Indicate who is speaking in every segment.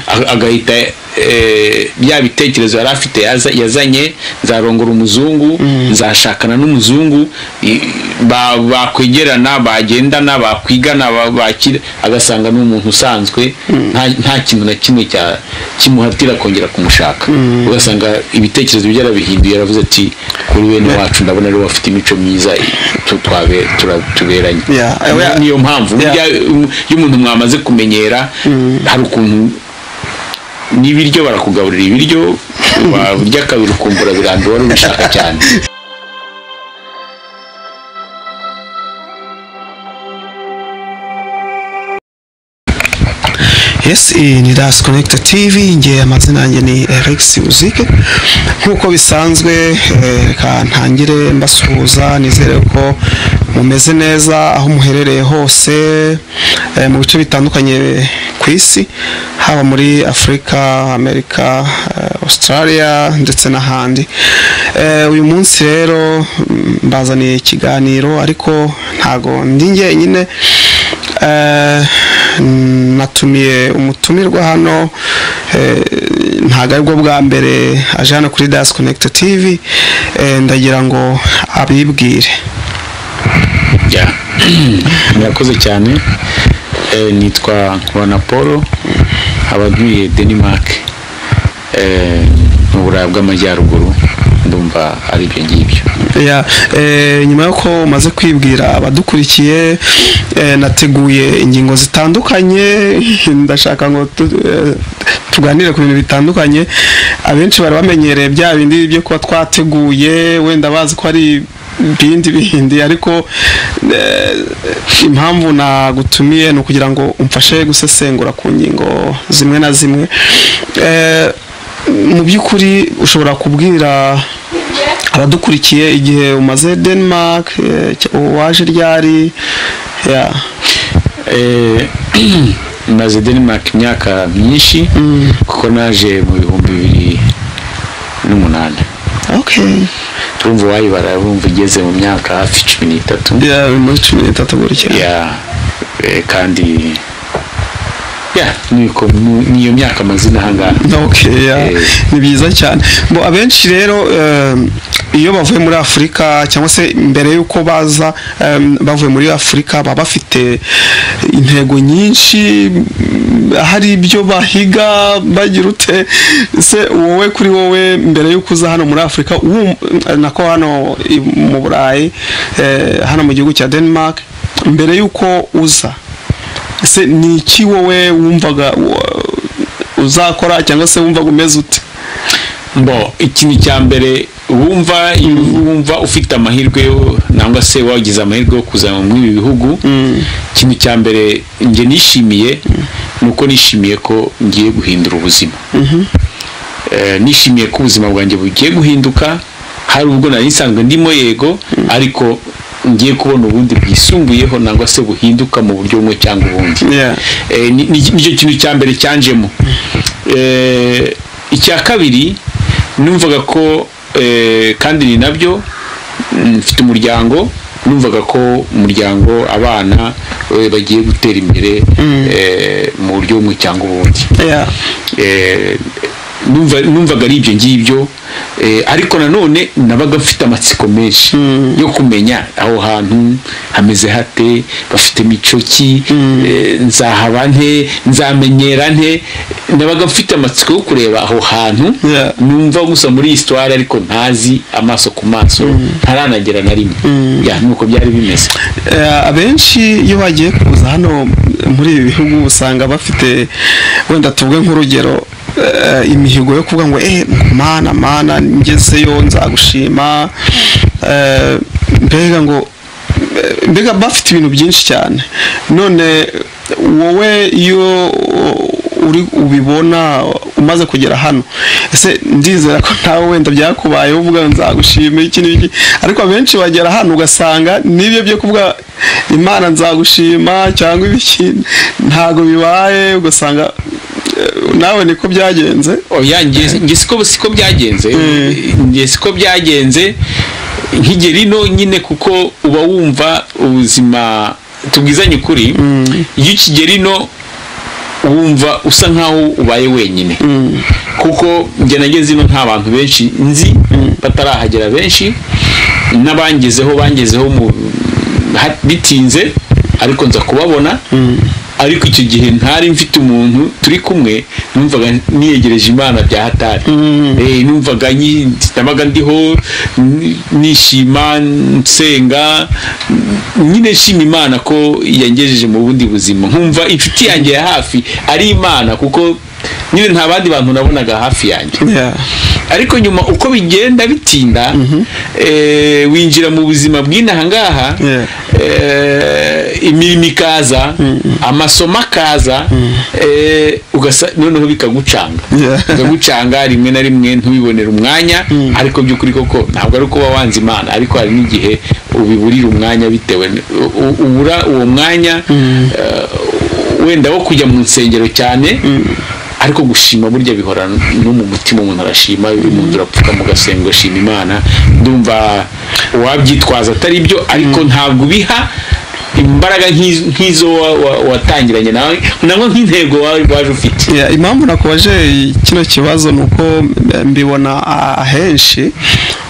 Speaker 1: agahita bya bitekerezo yari afite yazanye nzarongora umuzungu nzashakana n'umuzungu bakwegerana bagendana bakwigana bakira agasanga ni umuntu usanzwe nta kintu na kimwe kimuhatira kongera kumushaka ugasanga ibitekerezo bye yarabihinduye yaravuze ati kuri bene wacu ndabona ariwe bafite imico myiza tuberanye niyo mpamvu iyo umuntu mwamaze kumenyera hari ukuntu n'ibiryo barakugaburira ibiryo warya kabiri ukumva urabirambiwe wari ubishaka cyane
Speaker 2: yes ni das connected tv nge amazina yanjye ni alex uzike nk'uko bisanzwe reka ntangire mbasuhuza nizere ko mumeze neza aho muherereye hose mu bice bitandukanye ku isi haba muri afurika amerika australia ndetse n'ahandi uyu munsi rero mbazaniye ikiganiro ariko ntago ndi njyenyine natumiye umutumirwa hano ntabwo aribwo bwa mbere aje hano kuri das connect tv ndagira ngo abibwire
Speaker 1: murakoze cyane nitwa nkubana paul abaguye denmark mu burayi bw'amajyaruguru ndumva ari ibyo ngibyo
Speaker 2: nyuma y'uko umaze kwibwira abadukurikiye nateguye ingingo zitandukanye ndashaka ngo tuganire ku bintu bitandukanye abenshi bari bamenyereye bya bindi byo kuba twateguye wenda bazi ko ari ibindi bindi ariko impamvu nagutumiye ni ukugira ngo umfashe gusesengura ku ngingo zimwe na zimwe mu by'ukuri ushobora kubwira abadukurikiye igihe umaze denmark waje ryari
Speaker 1: maze denmark imyaka myinshi kuko naje mu bihumbi bibiri n'umunani urumva uwayibara urumva igeze mu myaka hafi cumi n'itatu
Speaker 2: muri cumi n'itatu gutya
Speaker 1: kandi ni iyo myaka amazina aha ngaha
Speaker 2: ni byiza cyane abenshi rero iyo bavuye muri afurika cyangwa se mbere y'uko baza bavuye muri afurika baba bafite intego nyinshi hari ibyo bahiga bagira ute se wowe kuri wowe mbere y'uko uza hano muri afurika nako hano mu burayi hano mu gihugu cya denmark mbere y'uko uza ese ni iki wowe wumvaga uzakora cyangwa se wumvaga umeze ute
Speaker 1: mbo ikintu cya mbere wumva wumva ufite amahirwe nangwa se wagize amahirwe yo kuzana muri ibi bihugu ikintu cya mbere njye nishimiye ni uko nishimiye ko ngiye guhindura ubuzima nishimiye ko ubuzima bwanjye bugiye guhinduka hari ubwo nari nsanzwe ndimo yego ariko ngiye kubona ubundi bwisumbuyeho nangwa se buhinduka mu buryo bumwe cyangwa ubundi nicyo kintu cya mbere cyanjemo icya kabiri numvaga ko kandi ni nabyo mfite umuryango numvaga ko umuryango abana bagiye gutera imbere mu buryo bumwe cyangwa ubundi numvaga ari ibyo ngibyo ariko nanone nabaga mfite amatsiko menshi yo kumenya aho hantu hameze hate bafite imico ki nzahaba nte nzamenyera nte nabaga mfite amatsiko yo kureba aho hantu numva gusa muri iyi sitwari ariko ntazi amaso ku maso ntaranagera na rimwe nuko byari bimeze
Speaker 2: abenshi iyo bagiye kuza hano muri ibi bihugu usanga bafite wenda tuvuge nk'urugero imihigo yo kuvuga ngo eee mana mana ngezeyo nzagushima mbega ngo mbega bafite ibintu byinshi cyane none wowe iyo uri ubibona umaze kugera hano ese ndizera ko nawe wenda byakubayeho uvuga ngo nzagushima iki n'iki ariko abenshi bagera hano ugasanga n'ibyo byo kuvuga imana nzagushima cyangwa ibiki ntabwo bibaye ugasanga nawe niko byagenze
Speaker 1: nge siko byagenze nge siko byagenze nk'igihe rino nyine kuko uba wumva ubuzima tubwizanye ukuri iyo ikigera ino wumva usa nkaho ubaye wenyine kuko njye nageze ino nta bantu benshi nzi batarahagera benshi n'abangezeho bangezeho mu ha- bitinze ariko nza kubabona ariko icyo gihe ntari mfite umuntu turi kumwe numvaga niyegereje imana bya hatari Eh, numvaga nyi- nabaga ndiho ni- nishima nsenga nyine nshima imana ko yangejeje mu bundi buzima nkumva inshuti yanjye ya hafi ari imana kuko nyine nta bandi bantu nabonaga hafi yanjye
Speaker 2: Yeah.
Speaker 1: ariko nyuma uko bigenda bitinda eh, winjira mu buzima bw'inaha ngaha
Speaker 2: Yeah.
Speaker 1: eh, imirimo ikaza amasomo akaza eh, ugasa noneho bikagucanga
Speaker 2: Yeah.
Speaker 1: bikagucanga rimwe na rimwe ntubibonere umwanya ariko by'ukuri koko ntabwo ari kuba wanze imana ariko hari n'igihe ubiburira umwanya bitewe n- u- u- ubura uwo mwanya eh, wenda wo kujya mu nsengero cyane ariko gushima burya bihora no mu mutima umuntu arashima uyu muntu urapfuka mu gasengo ashima imana ndumva uwabyitwaza atari byo ariko ntabwo ubiha imbaraga nk'iz- nk'izo wa- wa- watangiranye nawe nabwo nk'intego wa- waje ufite
Speaker 2: Yeah, impamvu nakubaje kino kibazo ni uko eh, mbibona a- ahenshi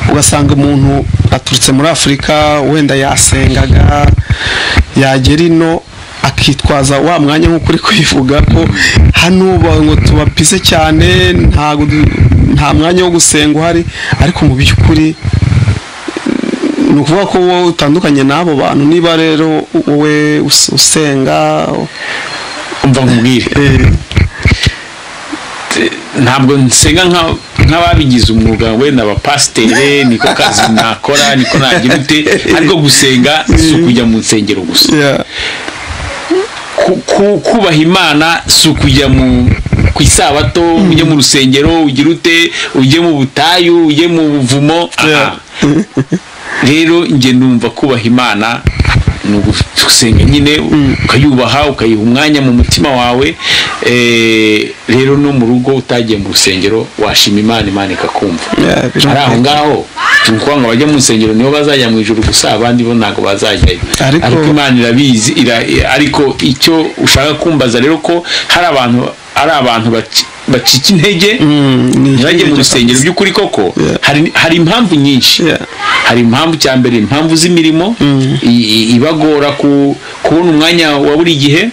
Speaker 2: ugasanga umuntu aturutse muri afurika wenda yasengaga yagera ino akitwaza wa mwanya nk'uko uri kubivuga ko hano ba- ngo tubapise cyane ntago du- nta mwanya wo gusenga uhari ariko mu by'ukuri ni ukuvuga ko wowe utandukanye n'abo bantu niba rero wowe us- usenga
Speaker 1: umva nkubwire
Speaker 2: eh,
Speaker 1: ntabwo nsenga nka- nk'ababigize umwuga wenda abapasiteri niko kazi nakora niko nagira ute ariko gusenga si ukujya mu nsengero gusa
Speaker 2: yeah.
Speaker 1: ku- ku- kubaha imana si ukujya mu ku isabato ujye mu rusengero ugire ute ujye mu butayu ujye mu buvumo aha.
Speaker 2: Yeah.
Speaker 1: rero njye numva kubaha imana ni ugusenga nyine ukayubaha ukayiha umwanya mu mutima wawe eh, rero no mu rugo utagiye mu rusengero washima imana imana ikakumva
Speaker 2: Yeah,
Speaker 1: ari aho
Speaker 2: birumvikana.
Speaker 1: ngaho ni ukuvuga ngo abajya mu nsengero nibo bazajya mu ijoro gusa abandi bo ntabwo bazajyayo
Speaker 2: Ariko-
Speaker 1: ariko imana irabizi ira- ariko icyo ushaka kumbaza rero ko hari abantu ari abantu baci- bacika intege
Speaker 2: Mm, ni
Speaker 1: ntibajye mu
Speaker 2: ikibazo
Speaker 1: rusengero by'ukuri koko
Speaker 2: Yeah.
Speaker 1: hari hari impamvu nyinshi
Speaker 2: Yeah.
Speaker 1: hari impamvu cya mbere impamvu z'imirimo i- i- ibagora ku- kubona umwanya wa buri gihe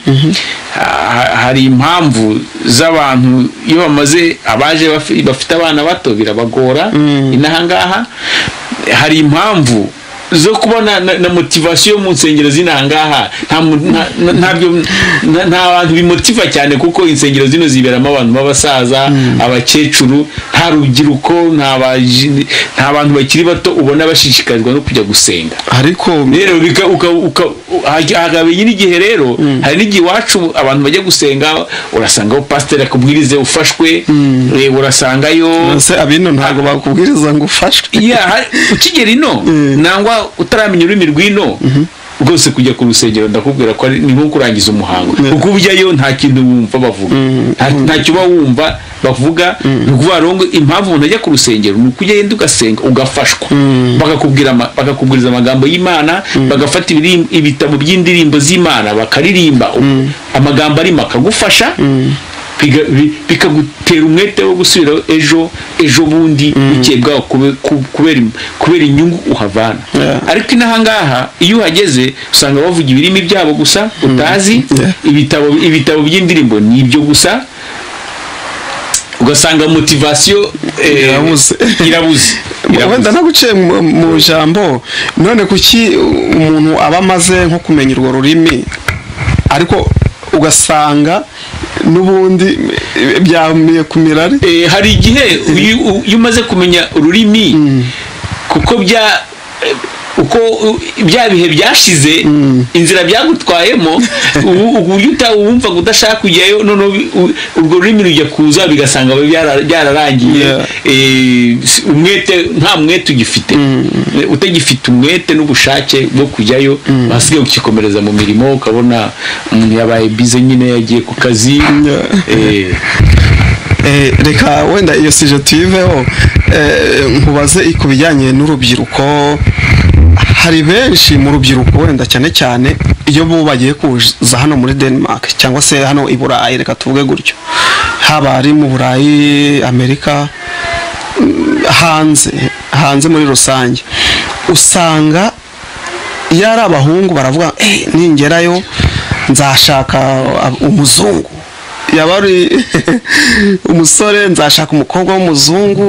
Speaker 1: Ha- hari impamvu z'abantu iyo bamaze abaje bafi- bafite abana bato birabagora inaha ngaha hari impamvu zo kubona na, na motivation mu nsengero z'inaha ngaha nta mu- nta- nta- ntabyo nta- nta bantu bimotiva cyane kuko insengero zino ziberamo abantu b'abasaza abakecuru nta rubyiruko nta baji- nta bantu bakiri bato ubona bashishikarizwa no kujya gusenga
Speaker 2: ariko
Speaker 1: rero bika- uka- uka- hagi- hagabanye n'igihe rero hari n'igihe iwacu abantu bajya gusenga urasangaho pasiteri akubwirize ufashwe eh, urasangayo
Speaker 2: mbese abino ntabwo bakubwiriza ngo ufashwe
Speaker 1: ya hari- ukigera ino nangwa utaramenya ururimi rw'ino rwose kujya ku rusengero ndakubwira ko ari- ni nko kurangiza umuhango
Speaker 2: Yeah.
Speaker 1: kuko ujyayo nta kintu wumva bavuga Nta- ntacyo uba wumva bavuga ni ukuvuga rero ngo impamvu umuntu ajya ku rusengero ni uko ugenda ugasenga ugafashwa bakakubwira ama- bakakubwiriza amagambo y'imana bagafata ibiri- ibitabo by'indirimbo z'imana bakaririmba amagambo arimo akagufasha biga- bi- bikagutera umwete wo gusubira ejo ejo bundi bukeye bwaho kube- ku- kubera im- kubera inyungu uhavana
Speaker 2: Yeah.
Speaker 1: ariko inaha ngaha iyo uhageze usanga bavuga ibirimi byabo gusa utazi
Speaker 2: Yeah.
Speaker 1: ibitabo ibitabo by'indirimbo ni ibyo gusa ugasanga motivasiyo eh,
Speaker 2: Irabuze.
Speaker 1: irabuze
Speaker 2: wenda
Speaker 1: irabuze
Speaker 2: naguciye mu- mu jambo none kuki umuntu aba amaze nko kumenya urwo rurimi ariko ugasanga n'ubundi eh, byamiye ku mirari
Speaker 1: Eh, hari igihe iyo iyo umaze kumenya ururimi kuko bya eh, uko uh, bya bihe byashize inzira byagutwayemo ubu- uburyo uta- wumva ngo udashaka kujyayo noneho bi- u- urwo rurimi rujya kuza bigasanga byara- byararangiye
Speaker 2: Yeah.
Speaker 1: Eh, si- umwete nta mwete ugifite Eh, utagifite umwete n'ubushake bwo kujyayo wasigaye ukikomereza mu mirimo ukabona umuntu yabaye bize nyine yagiye ku kazi
Speaker 2: Yeah.
Speaker 1: Eh,
Speaker 2: Eh, reka wenda iyo sije tuyiveho eh, nkubaze ku bijyanye n'urubyiruko hari benshi mu rubyiruko wenda cyane cyane iyo bo bagiye kuza hano muri denmark cyangwa se hano i burayi reka tuvuge gutyo haba ari mu burayi amerika mm, hanze hanze muri rusange usanga iyo ari abahungu baravuga "Eh, ningerayo nzashaka uh, umuzungu yaba ari umusore nzashaka umukobwa w'umuzungu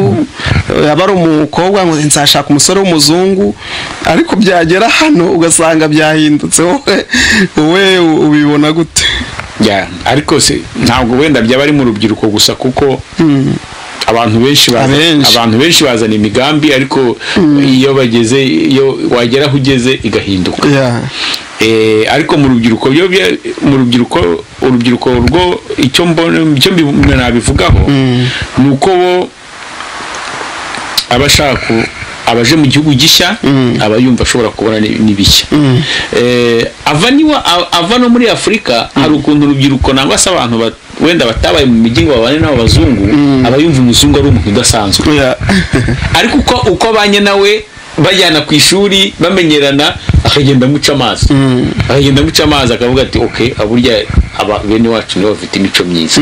Speaker 2: yaba ari umukobwa ngo nzashaka umusore w'umuzungu ariko byagera hano ugasanga byahindutse wowe wowe ubibona gute
Speaker 1: Ya, ariko se ntabwo wenda byaba ari mu rubyiruko gusa kuko abantu benshi baza-
Speaker 2: Abenshi.
Speaker 1: abantu benshi bazana imigambi ariko iyo bageze iyo wagera aho ugeze igahinduka
Speaker 2: Yeah.
Speaker 1: Eh, ariko mu rubyiruko byo bya- mu rubyiruko urubyiruko rwo icyo mbona icyo mbi- nabivugaho ni uko bo aba ashaka ku- abaje mu gihugu gishya aba yumva ashobora kubona ni- n'ibishya Eh, ava niwa a- ava no muri afurika hari ukuntu urubyiruko nangwa se abantu ba- wenda batabaye mu mijyi ngo babane n'abazungu aba yumva umuzungu ari umuntu udasanzwe
Speaker 2: Yeah.
Speaker 1: ariko uko uko abanye nawe bajyana ku ishuri bamenyerana akagenda amuca amazi akagenda amuca amazi akavuga ati ok aburya aba bene wacu nibo bafite imico myiza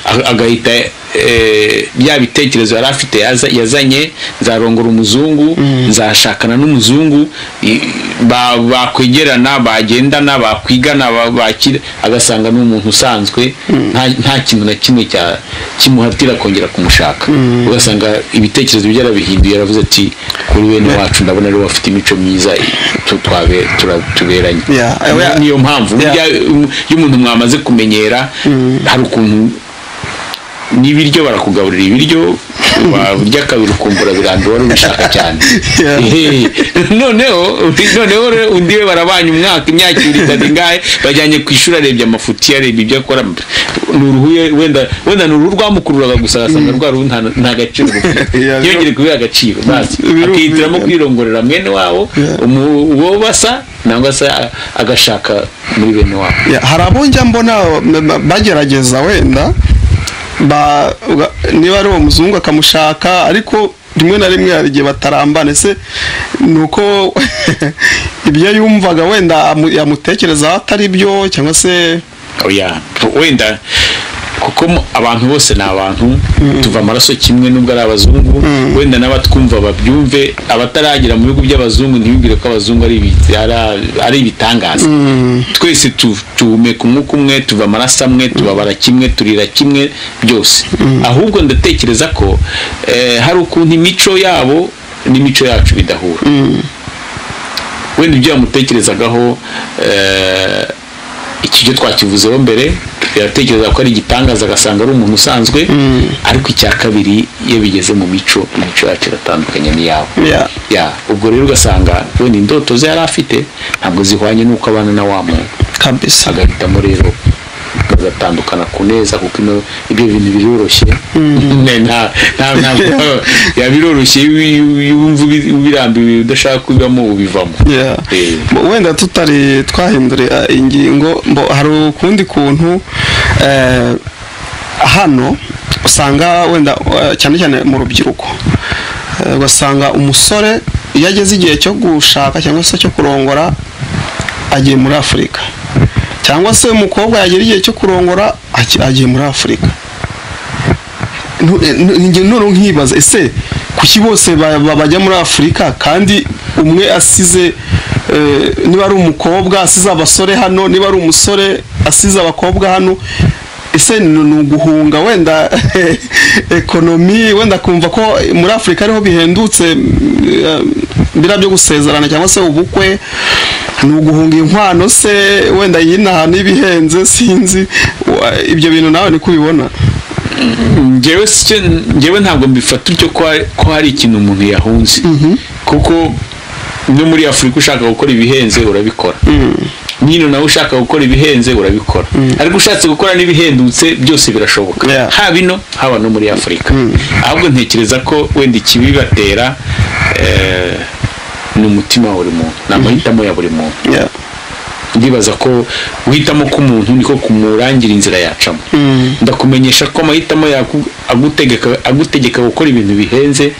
Speaker 1: A- agahita eh, bya bitekerezo yari afite yaza- yazanye nzarongora umuzungu nzashakana n'umuzungu i- ba- bakwegerana bagendana bakwigana ba- bakira agasanga ni umuntu usanzwe nta- nta kintu na kimwe cya- kimuhatira kongera kumushaka ugasanga ibitekerezo bye yarabihinduye yaravuze ati kuri bene wacu ndabona ariwe bafite imico myiza tu- twabe- tura- tuberanye
Speaker 2: Yeah, yeah.
Speaker 1: niyo mpamvu
Speaker 2: Yeah.
Speaker 1: burya iyo umuntu mwamaze kumenyera hari ukuntu n'ibiryo barakugaburira ibiryo warya kabiri ukumva urabirambiwe wari ubishaka cyane
Speaker 2: Yeah.
Speaker 1: Ehe. noneho noneho rero undi we barabanye umwaka imyaka ibiri itatu ingahe bajyanye ku ishuri arebye amafuti arebye ibyo akora ni uruhu ye- wenda wenda ni uruhu rwamukururaga gusa agasanga rwa ruhu nta nta gaciro rufite
Speaker 2: Yeah,
Speaker 1: yongere kubera agaciro basi
Speaker 2: Biru-
Speaker 1: akihitiramo kwirongorera mwene wabo umu- uwo basa nangwa se a- agashaka muri bene wabo
Speaker 2: Yeah, hari abo njya mbona m- m- bagerageza wenda ba- uga- niba ari uwo muzungu akamushaka ariko rimwe na rimwe hari igihe batarambana ese ni uko ibyo yumvaga wenda amu- yamutekerezaho atari byo cyangwa se
Speaker 1: oya wenda kuko mu- abantu bose ni abantu tuva amaraso kimwe nubwo ari abazungu wenda n'abatwumva babyumve abataragira mu bihugu by'abazungu ntibibwire ko abazungu ari ibi- ari- ari ibitangaza twese tu- duhumeka umwuka umwe tuva amaraso amwe tubabara kimwe turira kimwe byose ahubwo ndatekereza ko eh, hari ukuntu imico yabo n'imico yacu bidahura wenda ibyo yamutekerezagaho eh, iki cyo twakivuzeho mbere yatekereza ko ari igitangaza agasanga ari umuntu usanzwe ariko icya kabiri iyo bigeze mu mico imico yacu iratandukanye n'iyabo
Speaker 2: Yeah.
Speaker 1: Ya, ubwo rero ugasanga wenda indoto ze yari afite ntabwo zihwanye n'uko abana na wa muntu
Speaker 2: kabisa
Speaker 1: agahitamo rero bagatandukana ku neza kuko ino ibyo bintu biroroshye Ne, nta- nta- nta- ya biroroshye iyo wumva ubi- ubirambiwe udashaka kubibamo ubivamo
Speaker 2: Yeah.
Speaker 1: Eh.
Speaker 2: Bo- wenda tutari twahindura ingingo mbo hari ukundi kuntu eh, hano usanga wenda eh, cyane cyane mu rubyiruko Eh, ugasanga umusore iyo ageze igihe cyo gushaka cyangwa se cyo kurongora agiye muri afurika cyangwa se umukobwa yagera igihe cyo kurongora aki- agiye muri afurika Nu- nu- njye none nkibaza ese kuki bose ba- ba- bajya muri afurika kandi umwe asize eh, niba ari umukobwa asize abasore hano niba ari umusore asize abakobwa hano ese ni ni uguhunga wenda ekonomi wenda kumva ko muri afurika ariho bihendutse eh, biriya byo gusezerana cyangwa se ubukwe ni uguhunga inkwano se wenda yinaha n'ibihenze sinzi Wa- ibyo bintu nawe niko ubibona
Speaker 1: njyewe sicyo njyewe ntabwo mbifata utyo ko hari- ko hari ikintu umuntu yahunze kuko no muri afurika ushaka gukora ibihenze urabikora nyine nawe ushaka gukora ibihenze urabikora ariko ushatse gukora n'ibihendutse byose birashoboka
Speaker 2: Yeah.
Speaker 1: haba ino haba no muri afurika ahubwo ntekereza ko wenda ikibibatera eh, ni umutima wa buri muntu ni amahitamo ya buri muntu
Speaker 2: Yeah.
Speaker 1: ndibaza ko guhitamo k'umuntu niko kumurangira inzira yacamo ndakumenyesha ko amahitamo yaku- agutegeka agutegeka gukora ibintu bihenze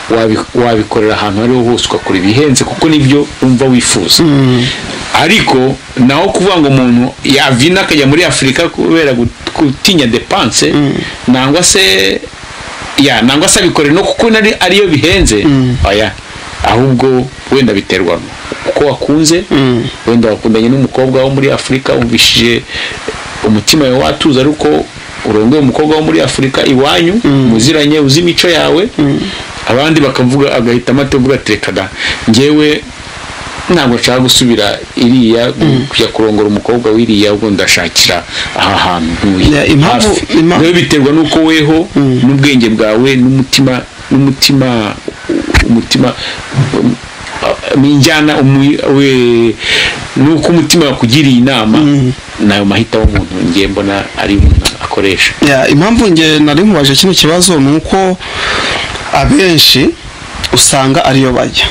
Speaker 1: wabi- wabikorera ahantu ariho hose ugakora ibihenze kuko nibyo wumva wifuza ariko naho kuvuga ngo umuntu yavina akajya muri afurika kubera gut- gutinya depanse nangwa se ya nangwa se abikore no kuko nari ariyo bihenze oya ahubwo wenda biterwa kuko wakunze wenda wakundanye n'umukobwa wo muri afurika wumvishije umutima wawe watuza ariko urongoye umukobwa wo muri afurika iwanyu muziranye uzi imico yawe abandi bakavuga agahitamo atavuga ati reka da ngewe ntabwo nshaka gusubira iriya kujya kurongora umukobwa w'iriya ubwo ndashakira aha hantu ntuye
Speaker 2: Ya, impamvu-
Speaker 1: hafi."
Speaker 2: impa-
Speaker 1: Rero biterwa n'uko weho n'ubwenge bwawe n'umutima n'umutima umutima n'injyana umu- we- n'uko umutima wakugiriye inama nayo mahita w'umuntu ngiye mbona ari umuntu akoresha
Speaker 2: Ya, impamvu nge nari mubaje kino kibazo ni uko abenshi usanga ariyo bajya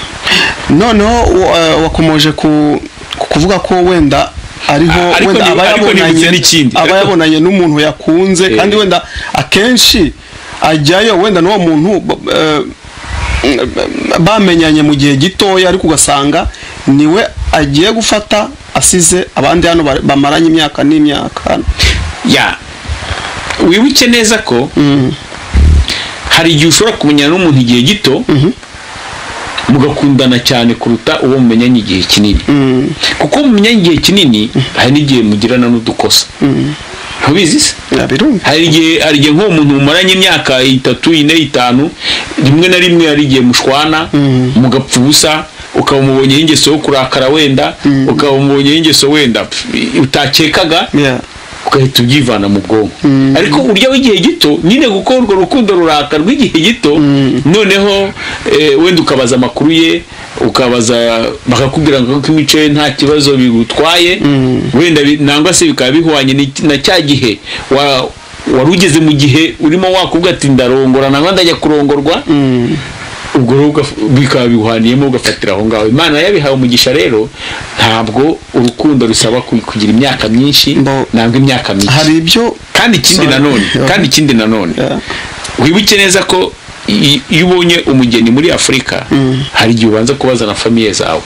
Speaker 2: noneho wa- wakomoje ku ku kuvuga ko wenda ariho
Speaker 1: Ariko
Speaker 2: wenda
Speaker 1: ni-
Speaker 2: aba
Speaker 1: ariko nibutse n'ikindi.
Speaker 2: yabonanye- aba yabonanye n'umuntu yakunze
Speaker 1: Eh.
Speaker 2: kandi wenda akenshi ajyayo wenda n'uwo muntu b- eh, bamenyanye mu gihe gitoya ariko ugasanga niwe agiye gufata asize abandi hano ba- bamaranye imyaka n'imyaka hano
Speaker 1: ya wibuke neza ko hari igihe ushobora kumenyana n'umuntu igihe gito mugakundana cyane kuruta uwo mumenyanye igihe kinini kuko uwo mumenyanye igihe kinini hari n'igihe mugirana n'udukosa ntubizi se
Speaker 2: birumva
Speaker 1: hari igihe hari igihe nk'uwo muntu mumaranye imyaka itatu ine itanu rimwe na rimwe hari igihe mushwana mugapfa ubusa ukaba umubonyeho ingeso yo kurakara wenda ukaba umubonyeho ingeso wenda pf- utakekaga
Speaker 2: Yeah.
Speaker 1: ugahita ubyivana mu bwonko ariko urya w'igihe gito nyine kuko urwo rukundo ruraka rw'igihe gito noneho eh, wenda ukabaza amakuru ye ukabaza bakakubwira ngo ko imico ye nta kibazo bigutwaye wenda bi- nangwa se bikaba bihwanye ni- na cya gihe wa- wari ugeze mu gihe urimo wakubwa ati ndarongora nangwa ndajya kurongorwa ubwo rero ugaf- bikaba bihwaniyemo ugafatira aho ngaho imana yabihawe umugisha rero ntabwo urukundo rusaba ku- kugira imyaka myinshi
Speaker 2: Mbo-
Speaker 1: ntabwo imyaka myinshi
Speaker 2: hari ibyo
Speaker 1: kandi ikindi
Speaker 2: Sorry.
Speaker 1: nanone
Speaker 2: Yeah.
Speaker 1: kandi ikindi nanone
Speaker 2: Yeah.
Speaker 1: wibuke neza ko i- iyo ubonye umugeni muri afurika hari igihe ubanza kubaza na famiye zawe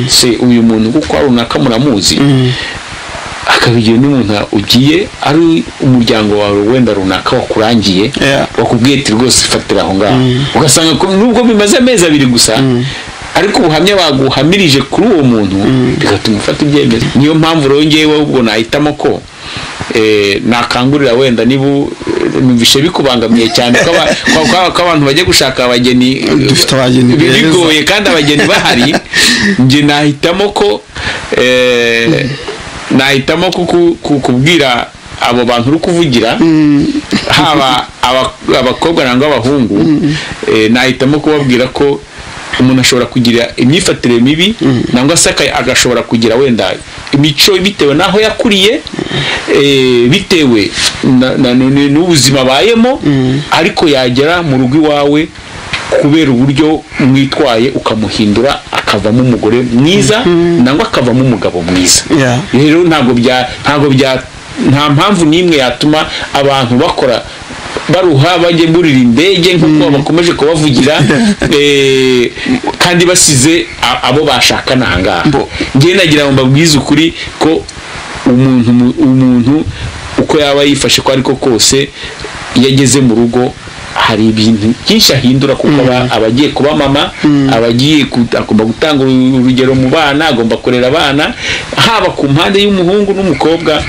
Speaker 1: se uyu muntu kuko hari runaka muramuzi akaba igihe n'umuntu ugiye ari umuryango wawe wenda runaka wakurangiye
Speaker 2: Yeah.
Speaker 1: wakubwiye ati rwose fatira aho ngaho ugasanga ko nubwo bimaze amezi abiri gusa ariko ubuhamya baguhamirije kuri uwo muntu bigatuma ufata ibyemezo niyo mpamvu rero ngewe ubwo nahitamo ko eh, nakangurira wenda niba u- numvishe bikubangamiye cyane ko aba- ko- ko- ko abantu bajya gushaka abageni
Speaker 2: Dufite abageni
Speaker 1: bi-
Speaker 2: beza.
Speaker 1: bigoye kandi abageni bahari njye nahitamo ko eh, nahitamo ko ku- ku- kubwira abo bantu uri kuvugira haba aba- abakobwa nangwa abahungu eh, nahitamo kubabwira ko umuntu ashobora kugira imyifatire mibi nangwa se aka- agashobora kugira wenda imico bitewe n'aho yakuriye eh, bitewe na- na- n- n'ubuzima abayemo ariko yagera mu rugo iwawe kubera uburyo mwitwaye ukamuhindura akavamo umugore mwiza nangwa akavamo umugabo mwiza
Speaker 2: Yeah.
Speaker 1: rero ntabwo bya ntabwo bya nta mpamvu n'imwe yatuma abantu bakora baruha bajye burira indege nk'uko bakomeje kubavugira eh, kandi basize a- abo bashakana aha ngaha
Speaker 2: Mbo-
Speaker 1: njyewe nagira ngo mbabwize ukuri ko umuntu mu- umuntu uko yaba yifashe ko ariko kose iyo ageze mu rugo hari ibintu byinshi ahindura kuko aba- aba agiye kuba mama aba agiye ku- agomba gutanga urugero mu bana agomba kurera abana haba ku mpande y'umuhungu n'umukobwa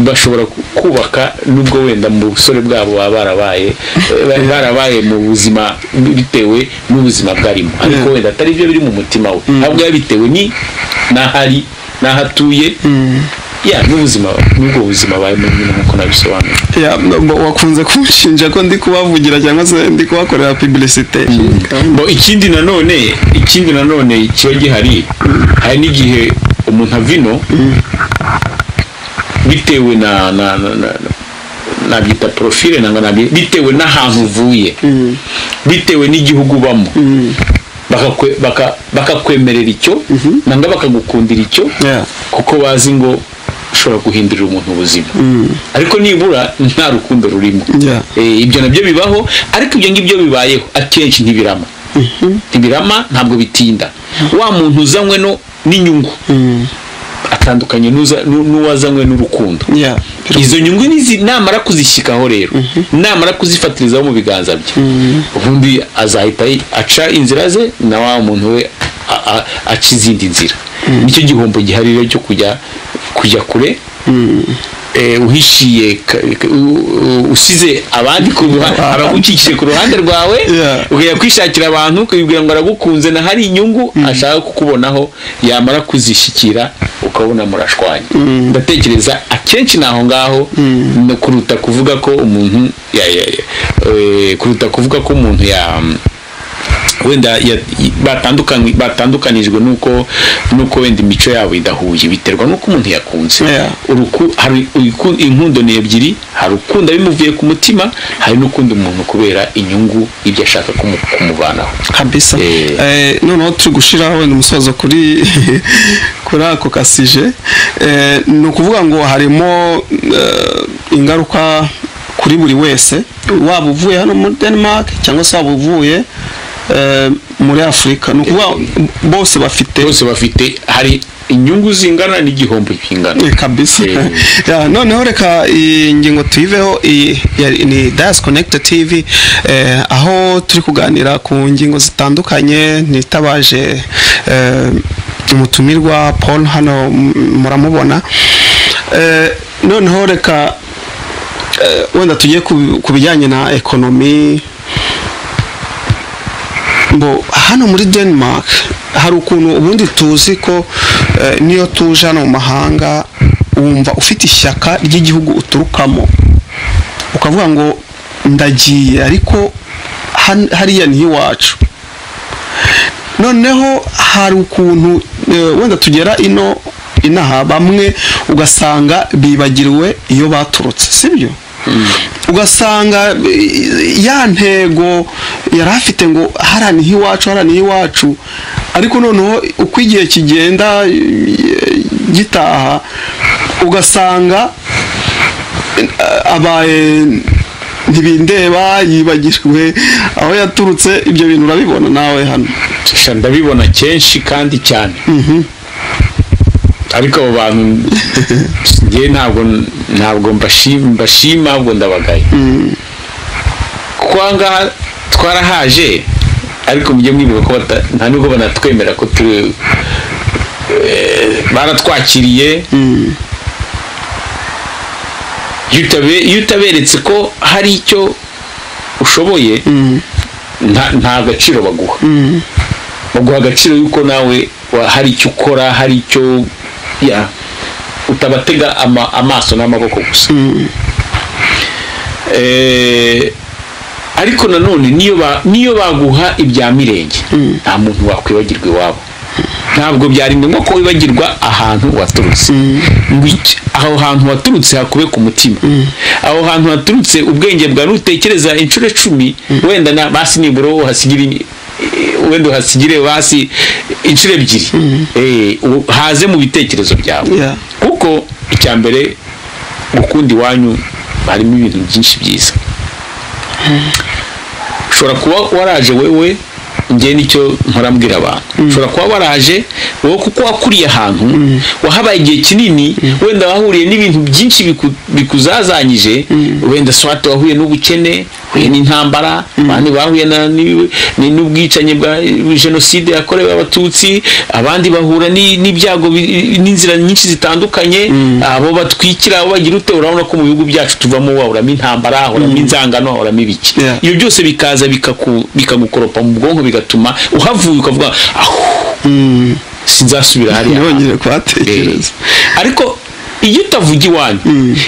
Speaker 1: bashobora ku- kubaka nubwo wenda mu busore bwabo baba barabaye eh, barabaye mu buzima bitewe n'ubuzima bwarimo ariko
Speaker 2: Yeah.
Speaker 1: wenda atari byo biri mu mutima we ahubwo biba bitewe ni n'ahari n'ahatuye ya n'ubuzima n'ubwo buzima abayemo nyine nk'uko nabisobanuye
Speaker 2: Ya, mbo- wakunze kunshinja ko ndi kubavugira cyangwa se ndi kubakorera publicité
Speaker 1: Bo, ikindi nanone ikindi nanone kiba gihari hari n'igihe umuntu avino bitewe na na na- na- nabyita profile nanga nabyi- bitewe n'ahantu uvuye bitewe n'igihugu ubamo bakakwe- baka- bakakwemerera icyo nanga bakagukundira icyo
Speaker 2: Yeah.
Speaker 1: kuko bazi ngo ushobora guhindurira umuntu ubuzima ariko nibura nta rukundo rurimo
Speaker 2: Yeah.
Speaker 1: Eh, ibyo nabyo bibaho ariko ibyo ngibyo bibayeho akenshi ntibirama ntibirama ntabwo bitinda wa muntu uzanywe no n'inyungu atandukanye n'uza- n'u- n'uwazanywe n'urukundo
Speaker 2: Yeah.
Speaker 1: izo nyungu nizi- namara kuzishyikaho rero namara kuzifatirizaho mu biganza bye ubundi azahita yi- aca inzira ze na wa muntu we a- a- aca izindi nzira nicyo gihombo gihari rero cyo kujya kujya kure Eh, uhishiye ka- ka- u- u- usize abandi ku ruhande abagucikije ku ruhande rwawe
Speaker 2: Yeah.
Speaker 1: ukajya kwishakira abantu ukibwira ngo aragukunze na hari inyungu ashaka kukubonaho yamara kuzishyikira ukabona murashwanya ndatekereza akenshi ni aho ngaho no kuruta kuvuga ko umuntu ya- ya- ya- eh, kuruta kuvuga ko umuntu ya wenda ya- batandukanye- batandukanijwe nuko nuko wenda imico yabo idahuye biterwa nuko umuntu yakunze
Speaker 2: Yeah.
Speaker 1: Uruku- hari uruku- inkundo ni ebyiri hari ukunda bimuvuye ku mutima hari n'ukunda umuntu kubera inyungu ibyo ashaka kumu- kumuvanaho
Speaker 2: kabisa
Speaker 1: Eh.
Speaker 2: eh, noneho turi gushiraho wenda umusozo kuri kuri ako kasije eh, ni ukuvuga ngo harimo eh, ingaruka kuri buri wese waba uvuye hano muri denmark cyangwa se waba uvuye eh, muri afurika ni ukuvuga bose bafite
Speaker 1: bose bafite hari inyungu zingana n'igihombo kingana
Speaker 2: Eh, kabisa
Speaker 1: Eh.
Speaker 2: Ya, noneho reka iyi ngingo tuyiveho iyi ya- ni dayasi konegita tivi aho turi kuganira ku ngingo zitandukanye nitabaje eh, umutumirwa paul hano m- muramubona Eh, noneho reka eh, wenda tujye ku- ku bijyanye na ekonomi bo hano muri denmark hari ukuntu ubundi tuzi ko eh, niyo tuje hano mu mahanga wumva ufite ishyaka ry'igihugu uturukamo ukavuga ngo ndagiye ariko han- hariya ni iwacu noneho hari ukuntu eh, wenda tugera ino inaha bamwe ugasanga bibagiriwe iyo baturutse sibyo ugasanga eh, ya ntego yari afite ngo hariya ni iwacu hariya ni iwacu ariko noneho uko igihe kigenda eh, gitaha ugasanga abaye ntibindeba yibagijwe aho yaturutse ibyo bintu urabibona nawe hano
Speaker 1: Sha, ndabibona kenshi kandi cyane ariko abo bantu njye ntabwo ntabwo mbashima mbashima ahubwo ndabagaye kuko aha ngaha twarahaje ariko mujye mwibuka ko bata- nta nubwo banatwemera ko turi eh, baratwakiriye iyo utabe- iyo utaberetse ko hari icyo ushoboye nta nta gaciro baguha baguha agaciro yuko nawe wa- hari icyo ukora hari icyo ya utabatega ama- amaso n'amaboko gusa Eh, ariko nanone niyo ba- niyo baguha ibya mirenge nta muntu wakwibagirwa iwabo ntabwo byari ngombwa ko wibagirwa ahantu waturutse Ngo iki- aho hantu waturutse hakube ku mutima aho hantu waturutse ubwenge bwawe nutekereza inshuro icumi wenda na basi nibura uhasigira i- i- wenda uhasigire basi inshuro ebyiri Eh, u- haze mu bitekerezo byawe
Speaker 2: Yeah.
Speaker 1: kuko icya mbere gukunda iwanyu harimo ibintu byinshi byiza ushobora kuba waraje wewe njye nicyo murambwira abantu ushobora kuba waraje wowe kuko wakuriye ahantu wahabaye igihe kinini wenda wahuriye n'ibintu byinshi biku- bikuzazanyije wenda swate wahuye n'ubukene wahuye n'intambara abandi bahuye na- ni- ni- n'ubwicanyi bwa jenoside yakorewe abatutsi abandi bahura ni- n'ibyago bi- n'inzira nyinshi zitandukanye abo batwikira abo bagira ute urabona ko mu bihugu byacu tuvamo wahoramo intambara hahoramo inzangano hahoramo ibiki
Speaker 2: Yeah.
Speaker 1: ibyo byose bikaza bikaku- bikagukoropa mu bwonko bigatuma uhavuye ukavuga aho sinzasubira hariya hantu."
Speaker 2: ntibongere kuhatekereza
Speaker 1: Eh, ariko iyo utavuga iwanyu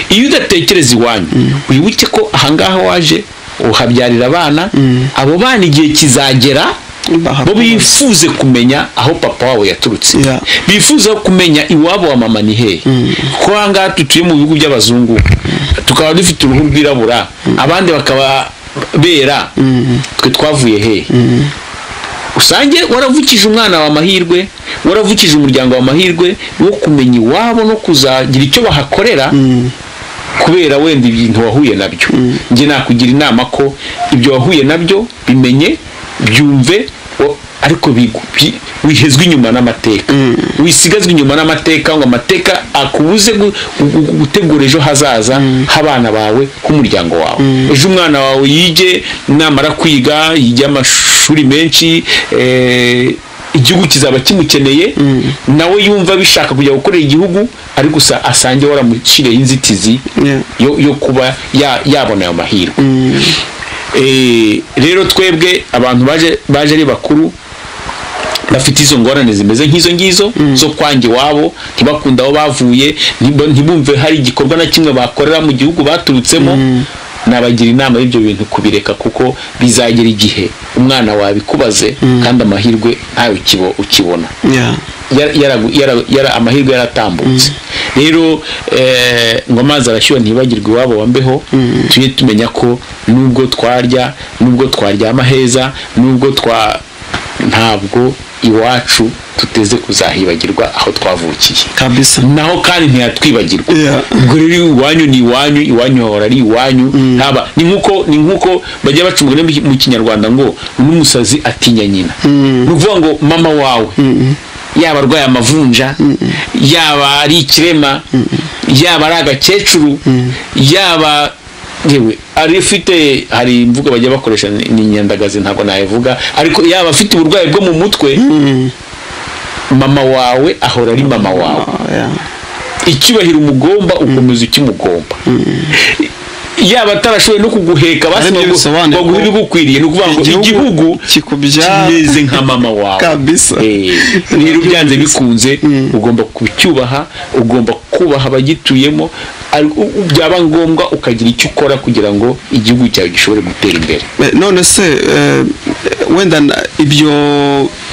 Speaker 1: iyo udatekereza iwanyu wibuke ko ahangaha waje uhabyarira abana abo bana igihe kizagera bo
Speaker 2: Bahakomeze.
Speaker 1: bifuze kumenya aho papa wabo yaturutse
Speaker 2: Yeah.
Speaker 1: bifuza kumenya iwabo wa mama ni hehe kuko aha ngaha dutuye mu bihugu by'abazungu tukaba dufite uruhu rwirabura abandi bakaba bera twe twavuye hehe usange waravukije umwana wa amahirwe waravukije umuryango wa amahirwe wo kumenya iwabo no kuzagira icyo bahakorera kubera wenda ibintu wahuye nabyo njye nakugira inama ko ibyo wahuye nabyo bimenye byumve o- ariko bigu- bi- wihezwe inyuma n'amateka wisigazwe inyuma n'amateka ngo amateka akubuze gu- gu- gu- gutegura ejo hazaza h'abana bawe h'umuryango wawe ejo umwana wawe yige namara kwiga yige amashuri menshi eh, igihugu kizaba kimukeneye nawe yumva bishaka kujya gukorera igihugu ariko usa- asange waramushyiriyeho inzitizi
Speaker 2: Yeah.
Speaker 1: yo, yo kuba ya, yabona ayo mahirwe Eh, rero twebwe abantu baje baje ari bakuru bafite izo ngorane zimeze nk'izo ngizo zo kwanjye iwabo ntibakunde aho bavuye ntiba- ntibumve hari igikorwa na kimwe bakorera mu gihugu baturutsemo nabagira inama y'ibyo bintu kubireka kuko bizagera igihe umwana wabikubaze kandi amahirwe ntawe ukibo- ukibona
Speaker 2: yeah.
Speaker 1: yara- yara- yara- yara- amahirwe yaratambutse rero eh, ngo amazi arashyuha ntibagirwe iwabo wambeho tujye tumenya ko nubwo twarya nubwo twaryama heza nubwo twa ntabwo iwacu tuteze kuzahibagirwa aho twavukiye
Speaker 2: kabisa
Speaker 1: naho kandi ntiyatwibagirwa
Speaker 2: Yeah.
Speaker 1: ubwo rero iwanyu ni iwanyu iwanyu hahora ari iwanyu ntaba ni nk'uko ni nk'uko bajya baca umugani mu- mu kinyarwanda ngo n'umusazi atinya nyina ni ukuvuga ngo mama wawe yaba arwaye amavunja yaba ari ikirema yaba ari agakecuru yaba yewe ari ufite hari imvugo bajya bakoresha ni ni inyandagazi ntabwo nayivuga ariko yaba afite uburwayi bwo mu mutwe mama wawe ahora ari mama wawe
Speaker 2: Ah, yeah.
Speaker 1: icyubahiro umugomba ukomeza ukimugomba yaba atarashoboye no kuguheka basi
Speaker 2: Ariko
Speaker 1: ngo-
Speaker 2: bisobanuye
Speaker 1: baguhe
Speaker 2: ko
Speaker 1: ibigukwiriye ni ukuvuga ngo
Speaker 2: igihugu
Speaker 1: igihugu
Speaker 2: kikubyara.
Speaker 1: kimeze nka mama wawe
Speaker 2: Kabisa.
Speaker 1: Eh, rero byanze bikunze ugomba kucyubaha ugomba kubaha abagituyemo ari- u- u- byaba ngombwa ukagira icyo ukora kugira ngo igihugu cyawe gishobore gutera imbere
Speaker 2: Eh, none se eh, wenda na- ibyo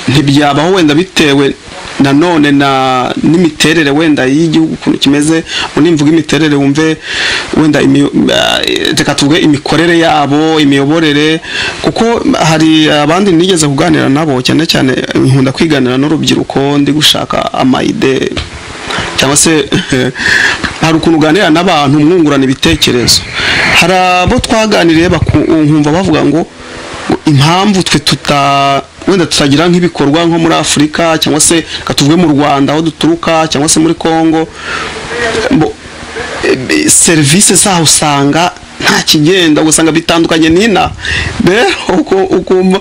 Speaker 2: ntibyabaho wenda bitewe nanone na n'imiterere wenda y'igihugu ukuntu kimeze unimvuga imiterere wumve wenda imi- eh, reka tuvuge imikorere yabo imiyoborere kuko hari abandi nigeze kuganira nabo cyane cyane eh, nkunda kwiganira n'urubyiruko ndi gushaka amayide cyangwa se hari ukuntu uganira n'abantu mwungurana ibitekerezo hari abo twaganiriye baku- nkumva bavuga ngo ngo impamvu twe tuta wenda tutagira nk'ibikorwa nko muri afurika cyangwa se reka tuvuge mu rwanda aho duturuka cyangwa se muri kongo Mbo- e- serivisi zaho usanga nta kigenda ugasanga bitandukanye n'ina rero uku- ukumva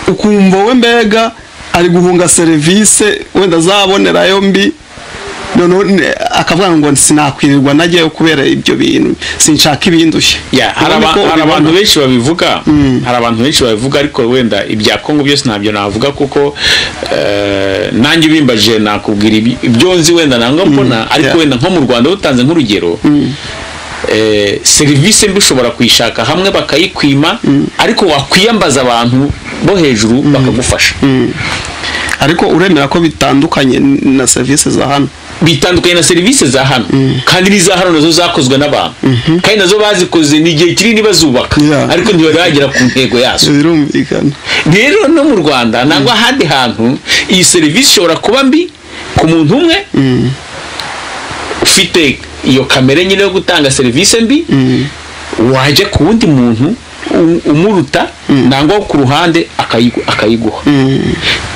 Speaker 2: ukumva we mbega ari guhunga serivisi wenda azabonerayo mbi noneho ne- akavuga ngo sinakwirirwa najyayo kubera ibyo bintu sinshaka ibindushye
Speaker 1: Ya, hari
Speaker 2: Ubona
Speaker 1: aba-
Speaker 2: ko
Speaker 1: hari
Speaker 2: ubibona.
Speaker 1: abantu benshi babivuga hari abantu benshi babivuga ariko wenda ibya kongo byose ntabyo navuga kuko eh, nanjye ubimbajije nakubwira ibi- ibyo nzi wenda nanga mbona ariko
Speaker 2: yeah.
Speaker 1: wenda nko mu rwanda butanze nk'urugero eh, serivisi mbi ushobora kuyishaka hamwe bakayikwima ariko wakwiyambaza abantu bo hejuru bakagufasha
Speaker 2: ariko uremera ko bitandukanye na serivisi za hano
Speaker 1: bitandukanye na serivisi za hano kandi n'iza hano nazo zakozwe n'abantu kandi nazo bazikoze ni igihe kinini bazubaka
Speaker 2: Yeah.
Speaker 1: ariko ntibaragera ku ntego yazo
Speaker 2: birumvikana
Speaker 1: rero no mu rwanda nangwa ahandi hantu iyi serivisi ishobora kuba mbi ku muntu umwe ufite iyo kamere nyine yo gutanga serivisi mbi wajya ku wundi muntu u- umuruta nangwa wo ku ruhande akayigu- akayiguha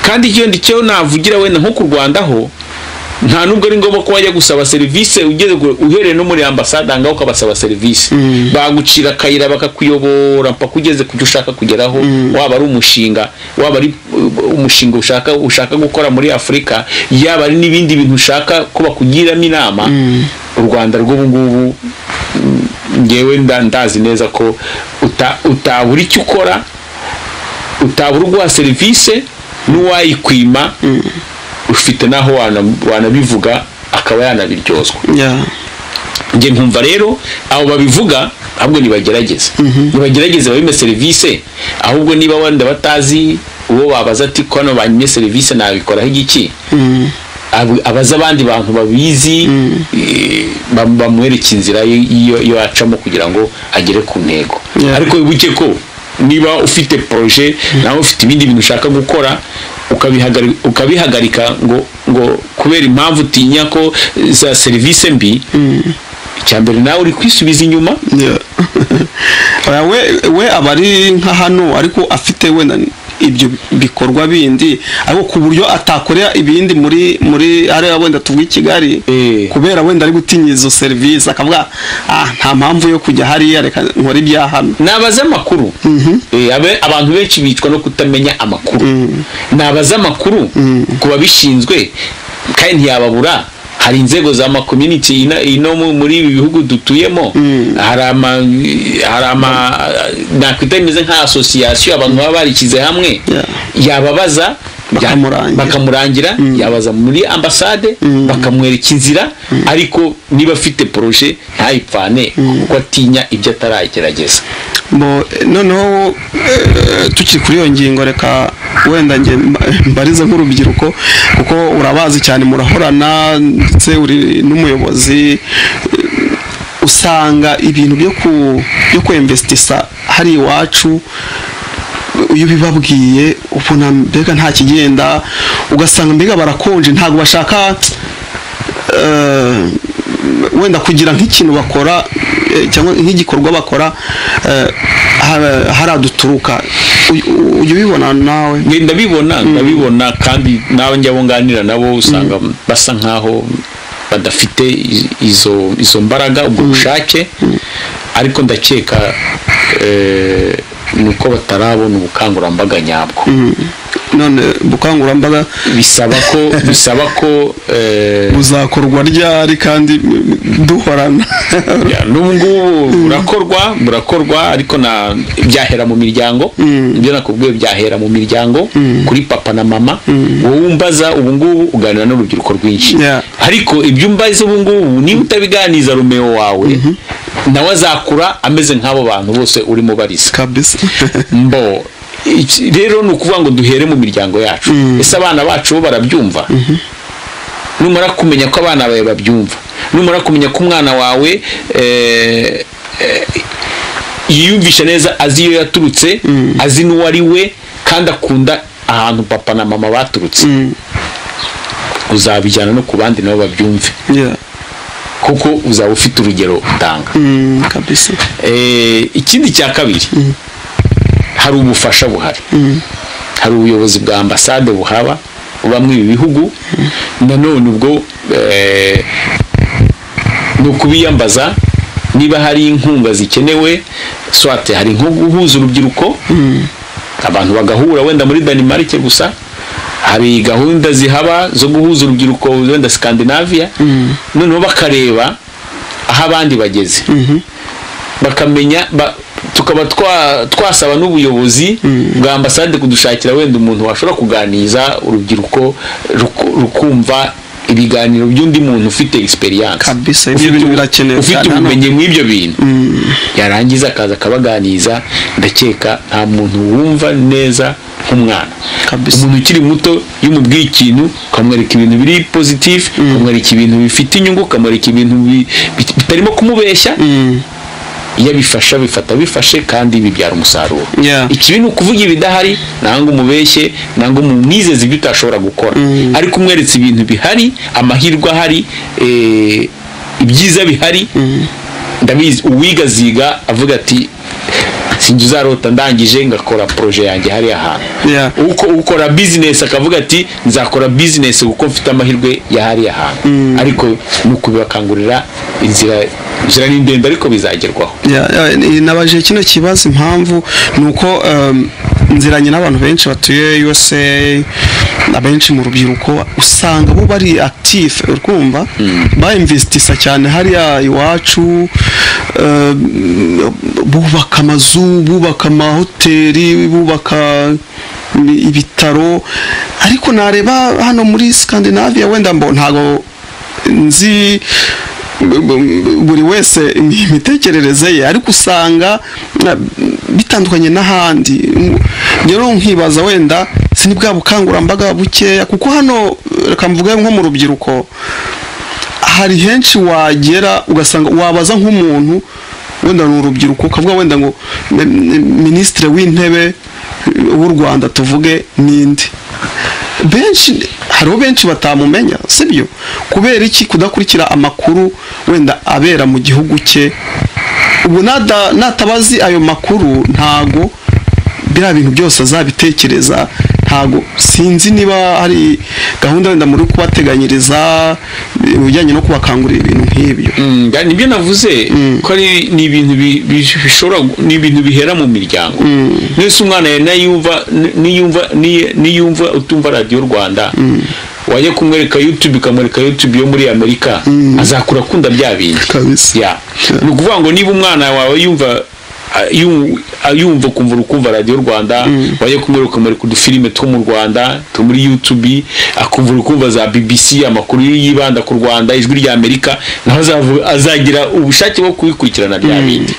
Speaker 1: kandi icyo ndi cyo navugira wenda nko ku rwanda ho nta nubwo ari ngombwa ko wajya gusaba serivisi ugeze gu- uhereye no muri ambasade ngaho ukabasaba serivisi bagucira akayira bakakuyobora mpaka ugeze ku cyo ushaka kugeraho waba ari umushinga waba ari uh, umushinga ushaka ushaka gukora muri afurika yaba ari n'ibindi bintu ushaka ko bakugiramo inama u rwanda rw'ubu ngubu mm, ngewe nda- ndazi neza ko uta- utabura icyo ukora utabura uguha serivisi n'uwayikwima ufite n'aho wana- wanabivuga akaba yanabiryozwa
Speaker 2: Yeah.
Speaker 1: njye nkumva rero abo babivuga ahubwo nibagerageze nibagerageze babime serivisi ahubwo niba wenda batazi uwo wabaza ati ko hano banyimye serivisi nabikoraho igiki Ab- abaza abandi bantu babizi eh, bam- bamwereke inzira yo- yo yo acamo kugira ngo agere ku ntego
Speaker 2: Yeah.
Speaker 1: ariko wibuke ko niba ufite poroje nawe ufite ibindi bintu ushaka gukora ukabihagarika- ukabihagarika ngo ngo kubera impamvu utinya ko za serivisi mbi icya mbere nawe uri kwisubiza inyuma
Speaker 2: Oya, we we aba ari nka hano ariko afite wenda ibyo bikorwa bindi ariko ku buryo atakorera ibindi muri muri hariya wenda tuvuga i kigali
Speaker 1: Eh.
Speaker 2: kubera wenda ari gutinya izo serivisi akavuga ah nta mpamvu yo kujya hariya reka nkore ibya hano
Speaker 1: nabaza amakuru Eh, abe- abantu benshi bicwa no kutamenya amakuru nabaza amakuru ku babishinzwe kandi ntiyababura hari inzego za ma community ino- ino mu- muri ibi bihugu dutuyemo hari ama hari ama nakwita bimeze nka association abantu baba barishyize hamwe
Speaker 2: Yeah.
Speaker 1: yababaza ya-
Speaker 2: Bakamurangira.
Speaker 1: bakamurangira yabaza muri ambasade bakamwereka inzira ariko niba afite poroje ntayipfane kuko atinya ibyo ataragerageza
Speaker 2: Bo, eh, noneho eh, tukiri kuri iyo ngingo reka wenda nge mba- mbarize nk'urubyiruko kuko urabazi cyane murahorana ndetse uri n'umuyobozi eh, usanga ibintu byo ku byo kwemvesitisa hari iwacu iyo ubibabwiye ubona mbega nta kigenda ugasanga mbega barakonje ntabwo bashaka eh, wenda kugira nk'ikintu bakora eh, cyangwa nk'igikorwa bakora eh, ha- haraduturuka Uy- u- ujya ubibona nawe
Speaker 1: Nge ndabibona ndabibona kandi nawe njya abo nganira nabo usanga basa nkaho badafite i- izo izo mbaraga ubwo bushake ariko ndakeka eh, ni uko batarabona ubukangurambaga nyabwo
Speaker 2: Mm. none ubukangurambaga
Speaker 1: bisaba ko bisaba ko eh,
Speaker 2: buzakorwa ryari kandi mm, duhorana
Speaker 1: Ya, n'ubu ngubu burakorwa burakorwa ariko na byahera mu miryango ibyo nakubwiye byahera mu miryango kuri papa na mama wowe umbaza ubu ngubu uganira n'urubyiruko rwinshi
Speaker 2: Yeah.
Speaker 1: ariko ibyo umbaza ubu ngubu niba utabiganiza romeo wawe nawe azakura ameze nk'abo bantu bose urimo bariza
Speaker 2: kabisa
Speaker 1: mbo iki- rero ni ukuvuga ngo duhere mu miryango yacu ese abana bacu bo barabyumva numara kumenya ko abana bawe babyumva numara kumenya ko umwana wawe eh, eh, yiyumvisha neza azi iyo yaturutse azi n'uwo ari we kandi akunda ahantu papa na mama baturutse
Speaker 2: Mm.
Speaker 1: uzabijyana no ku bandi nabo babyumve
Speaker 2: Yeah.
Speaker 1: kuko uzaba ufite urugero utanga
Speaker 2: Mm, kabisa
Speaker 1: Eh, ikindi cya kabiri hari ubufasha buhari hari ubuyobozi bwa ambasade buhaba bamwe ibi bihugu nanone ubwo eh, ni ukubiyambaza niba hari inkunga zikenewe swate hari nko guhuza urubyiruko abantu bagahura wenda muri danimarike gusa hari gahunda zihaba zo guhuza urubyiruko wenda sikandinaviya noneho bakareba aho abandi bageze bakamenya ba- tukaba twa- twasaba n'ubuyobozi bwa ambasade kudushakira wenda umuntu washobora kuganiriza urubyiruko ruku- rukumva ibiganiro by'undi muntu ufite experience
Speaker 2: kabisa
Speaker 1: Ufite
Speaker 2: ibyo bintu
Speaker 1: ubu-
Speaker 2: birakenewe
Speaker 1: ufite
Speaker 2: cyane hano.
Speaker 1: ubumenyi mw'ibyo bintu yarangiza akaza akabaganiza ndakeka nta muntu wumva neza nk'umwana
Speaker 2: Kabisa.
Speaker 1: umuntu ukiri muto iyo umubwiye ikintu ukamwereka ibintu biri positif ukamwereka ibintu bifite inyungu ukamwereka ibintu bi- bit- bitarimo kumubeshya
Speaker 2: Mm.
Speaker 1: iyo abifasha bifata bifashe kandi bibyara umusaruro
Speaker 2: Yeah.
Speaker 1: ikibi ni ukuvuga ibidahari nangwa umubeshye nangwa umwizeze ibyo utashobora gukora ariko umweretse ibintu bihari amahirwe ahari eh, ibyiza bihari ndabizi uwiga aziga avuga ati sinjye uzarota ndangije ngakora poroje yanjye hariya hantu
Speaker 2: Yeah.
Speaker 1: uko ukora bizinesi akavuga ati nzakora bizinesi kuko mfite amahirwe ya hariya hantu ariko ni ukubibakangurira inzira inzira ni ndende ariko bizagerwaho
Speaker 2: Ya- ya, ni- nabaje kino kibazo impamvu ni uko em, nziranye n'abantu benshi batuye USA abenshi mu rubyiruko usanga bo bari active urumva bainvestisa cyane hariya iwacu em, bubaka amazu bubaka amahoteli bubaka mm, ibitaro ariko nareba hano muri Scandinavia wenda mbo ntago nzi bu- bu- buri wese imitekerereze ye ariko usanga na- bitandukanye n'ahandi rero nkibaza wenda si ni bwa bukangurambaga bukeya kuko hano reka mvuge nko mu rubyiruko hari henshi wagera ugasanga wabaza nk'umuntu wenda ni urubyiruko ukavuga wenda ngo mi- mi- minisitiri w'intebe w'u rwanda tuvuge n'indi benshi hariho benshi batamumenya sibyo kubera iki kudakurikira amakuru wenda abera mu gihugu cye ubwo nada- natabazi ayo makuru ntago biriya bintu byose azabitekereza ntago sinzi niba hari gahunda wenda muri kubateganyiriza ibijyanye no kubakangurira ibintu nk'ibyo
Speaker 1: Mm, nga- nibyo navuze ko ari ni ibintu bi- bi- bishobora ni ibintu bihera mu miryango nese umwana yawe nayumva ni- niyumva niye- niyumva utumva radiyo rwanda wajya kumwereka youtube ikamwereka youtube yo muri amerika azakura akunda bya bindi
Speaker 2: Kabisa.
Speaker 1: Ya. ni ukuvuga ngo niba umwana wawe yumva a- yu- a- yumva ukumva uri kumva radiyo rwanda wajya kumwereka ukamwereka udufilime two mu rwanda two muri youtube akumva uri kumva za bbc amakuru yibanda ku rwanda ijwi rya amerika naho azavu- azagira ubushake bwo kubikurikirana bya bindi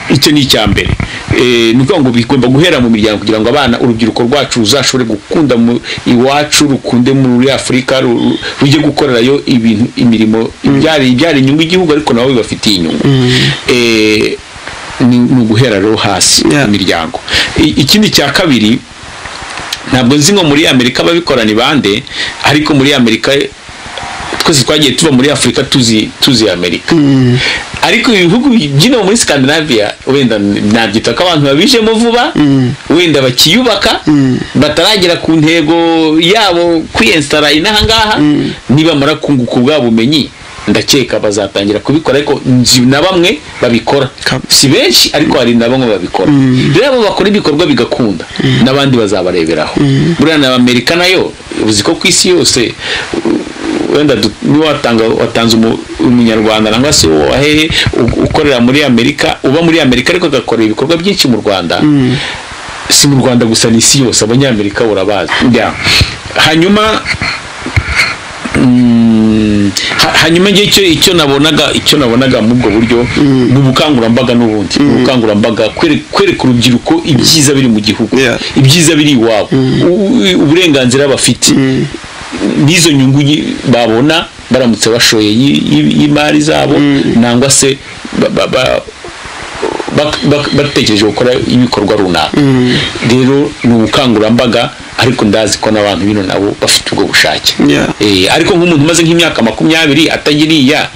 Speaker 1: icyo ni icya mbere Eh, ni ukuvuga ngo bigomba guhera mu miryango kugira ngo abana urubyiruko rwacu ruzashobore gukunda mu iwacu rukunde muri afurika ru- ru- rujye gukorerayo ibintu imirimo ibyara ibyara inyungu igihugu ariko nabo bibafitiye inyungu Eh, ni ni uguhera rero hasi
Speaker 2: Yeah.
Speaker 1: mu miryango I- ikindi cya kabiri ntabwo nzi ngo muri amerika ababikora ni bande ariko muri amerika twese twagiye tuba muri afurika tuzi tuzi amerika ariko ibihugu byino muri scandinavia wenda nabyita ko abantu babijemo vuba wenda bakiyubaka bataragera ku ntego yabo kwiyensitara inaha ngaha nibamara kunguka ubwa bumenyi ndakeka bazatangira kubikora ariko nzi na bamwe babikora
Speaker 2: Kabisa.
Speaker 1: si benshi ariko hari na bamwe babikora rero abo bakora ibikorwa bigakunda n'abandi bazabareberaho buriya na amerika nayo uzi ko ku isi yose uh, wenda du- niba watanga watanze umu- umunyarwanda nangwa se uwo wahehe u- ukorera muri amerika uba muri amerika ariko agakora ibikorwa byinshi mu rwanda si mu rwanda gusa ni isi yose abanyamerika urabazi Yeah. hanyuma Mm, ha- hanyuma njye icyo icyo nabonaga icyo nabonaga muri ubwo buryo ni ubukangurambaga n'ubundi Ni ubukangurambaga kwere- kwereka urubyiruko ibyiza biri mu gihugu
Speaker 2: Yeah.
Speaker 1: ibyiza biri iwabo U- uburenganzira bafite n'izo nyungu yi- babona baramutse bashoye yi- yi- y'imari zabo nangwa se ba- ba- ba- bak- bak- batekereje gukora ibikorwa runaka rero ni ubukangurambaga ariko ndazi ko n'abantu bino nabo bafite ubwo bushake
Speaker 2: Yeah.
Speaker 1: Eh, ariko nk'umuntu umaze nk'imyaka makumyabiri atagiriya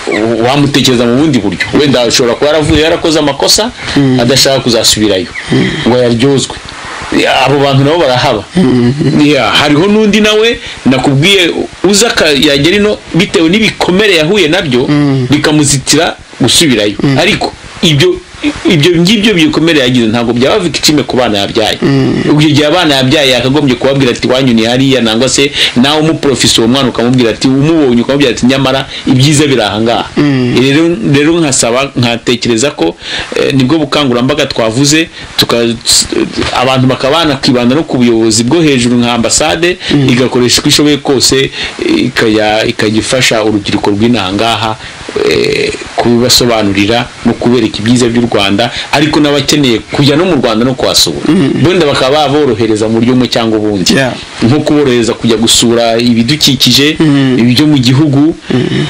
Speaker 1: u- wamutekereza mu bundi buryo wenda ashobora kuba yaravuye yarakoze amakosa adashaka kuzasubirayo ngo yaryozwe Ya, abo bantu nabo barahaba Ya, hariho n'undi nawe nakubwiye uza yagera ino bitewe n'ibikomere yahuye nabyo bikamuzitira gusubirayo ariko ibyo ibyo ngibyo bikomere yagize ntabwo byaba bifite ikime ku bana yabyaye ubwo igihe abana yabyaye yakagombye kubabwira ati wanyuni hariya nangwa se nawe umuprofesi uwo mwana ukamubwira ati umubonye ukamubwira ati nyamara ibyiza biri ahangaha rero rero nkasaba nkatekereza ko eh, nibwo bukangurambaga twavuze tuka- s- abantu bakaba banakibanda no ku buyobozi bwo hejuru nka ambasade igakoresha uko ishoboye kose eh, ikajya- ikajya ifasha urubyiruko rw'inaha ngaha eh, kubibasobanurira no kubereka ibyiza by'u rwanda ariko n'abakeneye kujya no mu rwanda no kuhasura wenda bakaba baborohereza mu buryo bumwe cyangwa ubundi
Speaker 2: Yeah.
Speaker 1: nko kuborohereza kujya gusura ibidukikije ibyo mu gihugu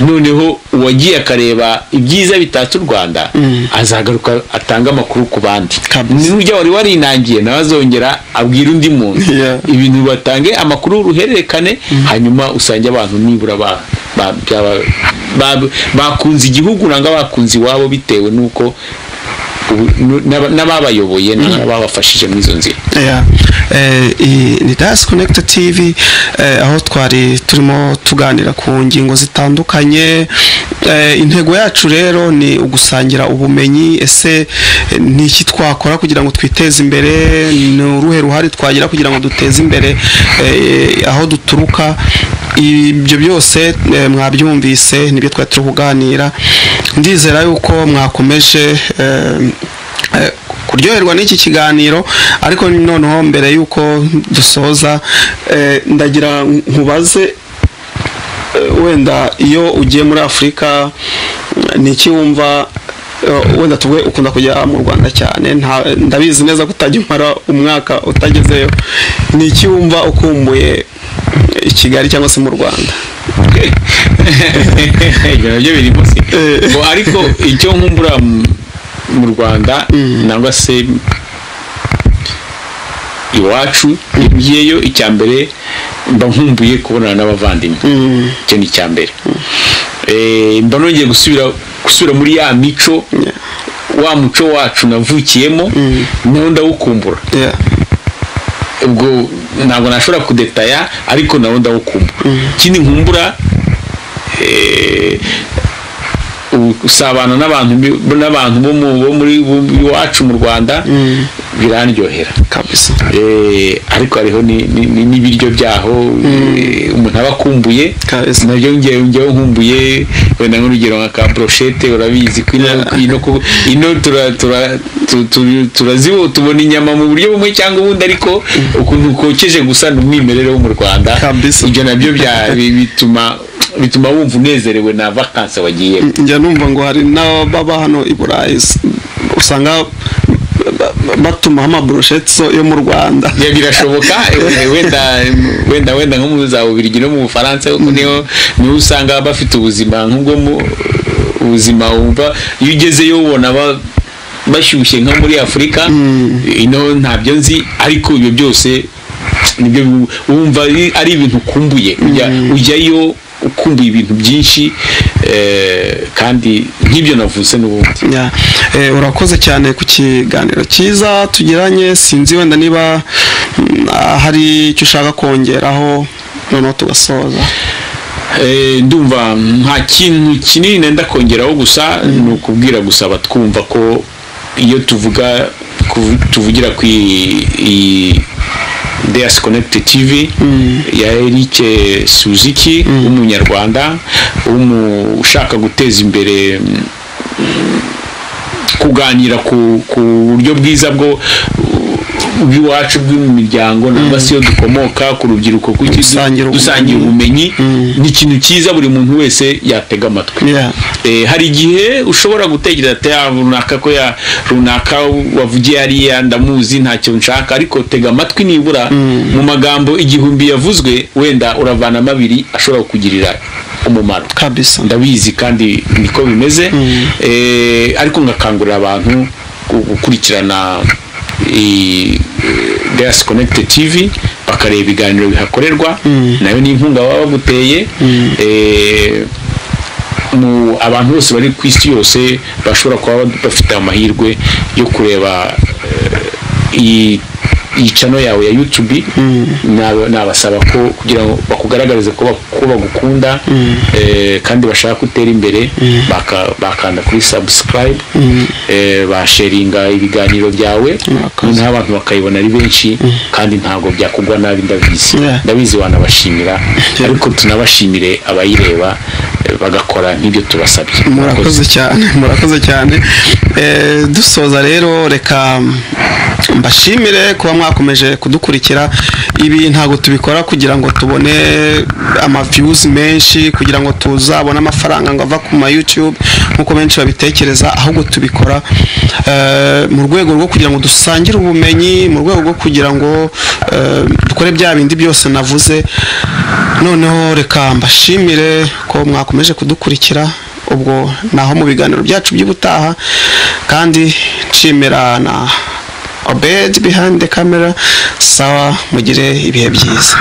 Speaker 1: noneho uwagiye akareba ibyiza bitatse u rwanda azagaruka atange amakuru ku bandi
Speaker 2: Kabisa.
Speaker 1: n'urya wari warinangiye nawe azongera abwira undi muntu
Speaker 2: Yeah.
Speaker 1: ibintu batange amakuru ruhererekane hanyuma usange abantu nibura ba ba- byaba- ba- bakunze igihugu nanga bakunze iwabo bitewe n'uko ubu- nu- n'aba- n'ababayoboye n'ababafashije muri izo nzira
Speaker 2: Yeah. Eh, iyi ni dasi konegiti tivi eh, aho twari turimo tuganira ku ngingo zitandukanye Eh, intego yacu rero ni ugusangira ubumenyi ese eh, ni iki twakora kugira ngo twiteze imbere ni uruhe ruhare twagira kugira ngo duteze imbere eh, aho duturuka ibyo byose eh, mwabyumvise nibyo twari turi kuganira ndizera yuko mwakomeje eh, Eh, kuryoherwa n'iki kiganiro ariko noneho mbere y'uko dusoza eh, ndagira nkubaze eh, wenda iyo ugiye muri afurika mm, ni iki wumva eh, wenda tuvuge ukunda kujya mu rwanda cyane nta- ndabizi neza ko utajya umara umwaka utagezeyo ni iki wumva ukumbuye eh, i kigali cyangwa se mu rwanda
Speaker 1: ibyo nabyo birimo se
Speaker 2: Eh.
Speaker 1: Ngo ariko icyo nkumbura mm, mu rwanda nangwa se iwacu ngeyeyo icya mbere mba nkumbuye kubonana n'abavandimwe icyo ni icya mbere Eh, mba nongeye gusubira gusubira muri ya mico wa muco wacu navukiyemo nawo ndawukumbura
Speaker 2: yeah.
Speaker 1: ubwo ntabwo nashobora kudetaya ariko nawo ndawukumbura ikindi nkumbura eh, u- gusabana n'abantu bi- n'abantu bo mu- bo muri bo- iwacu mu rwanda birandyohera
Speaker 2: kabisa
Speaker 1: Eh, ariko hariho ni- ni- ni- n'ibiryo byaho eh, umuntu aba akumbuye
Speaker 2: Kabisa.
Speaker 1: nabyo ngewe ngewe nkumbuye wenda nk'urugero nka ka brochette urabizi ko ino ino ku- ino tura- tura- tu- tu- turazibo tubona inyama mu buryo bumwe cyangwa ubundi ariko ukuntu kokeje gusa ni umwimerere wo mu rwanda
Speaker 2: Kabisa.
Speaker 1: ibyo nabyo bya- bi- bituma bituma wumva unezerewe na vakansi wagiyemo
Speaker 2: njya numva ngo hari n'ababa hano i burayi s- usanga ba- ba- batumaho amaburoshetso yo mu rwanda
Speaker 1: Ya, birashoboka eh, wenda wenda wenda nko mu za Bubiligi no mu Bufaransa kuko niho niho usanga bafite ubuzima nk'ubwo mu ubuzima wumva iyo ugezeyo ubona ba- bashyushye nka muri Afurika ino ntabyo nzi ariko ibyo byose nibyo bi- wumva ari- ari ibintu ukumbuye Ujya- ujyayo ukumbuye ibintu byinshi eh, kandi nk'ibyo navuze n'ubundi
Speaker 2: Ya, eh, urakoze cyane ku kiganiro cyiza tugiranye sinzi wenda niba mm, hari icyo ushaka kongeraho noneho tugasoza
Speaker 1: Eh, ndumva nta kintu kinini nenda kongeraho gusa ni ukubwira gusa abatwumva ko iyo tuvuga ku- tuvugira ku i- i- Deas Connect TV ya Eric Suzuki w'umunyarwanda w'umu- ushaka guteza imbere mm, kuganira ku ku buryo bwiza bwo bw'iwacu bw'imiryango nangwa se iyo dukomoka ku rubyiruko kuki-
Speaker 2: Gusangira ubumenyi.
Speaker 1: dusangira ubumenyi ni ikintu cyiza buri muntu wese yatega amatwi
Speaker 2: Yeah.
Speaker 1: Eh, hari igihe ushobora gutekereza ati "Ah, runaka ko ya runaka wavugiye hariya ndamuzi ntacyo nshaka ariko tega amatwi nibura mu magambo igihumbi yavuzwe wenda uravanamo abiri ashobora kukugirira umumaro
Speaker 2: kabisa
Speaker 1: ndabizi kandi niko bimeze Eh, ariko ngakangurira abantu gu- gukurikirana Deas Connected TV bakareba ibiganiro bihakorerwa nayo ni inkunga baba baguteye Eh, mu abantu bose bari ku isi yose bashobora kuba bafite amahirwe yo kureba eh, iyi iyi channel yawe ya YouTube naba- nabasaba ko kugira ngo bakugaragarize ko bak- ko bagukunda eh, kandi bashaka gutera imbere baka- bakanda kuri subscribe eh, basharinga ibiganiro byawe
Speaker 2: Murakoze.
Speaker 1: noneho abantu bakayibona ari benshi kandi ntabwo byakugwa nabi ndabizi
Speaker 2: Yeah.
Speaker 1: ndabizi wanabashimira ariko tunabashimire abayireba eh, bagakora nk'ibyo tubasabye
Speaker 2: murakoze cyane murakoze cyane Eh, dusoza rero reka mbashimire kuba mwakomeje kudukurikira ibi ntabwo tubikora kugira ngo tubone amaviyuzi menshi kugira ngo tuzabone amafaranga ngo ava ku ma YouTube nk'uko benshi babitekereza ahubwo tubikora eh, mu rwego rwo kugira ngo dusangire ubumenyi mu rwego rwo kugira ngo eh, dukore bya bindi byose navuze noneho reka mbashimire ko mwakomeje kudukurikira ubwo naho mu biganiro byacu by'ubutaha kandi nshimira na obedi bihande kamera sawa mugire ibihe byiza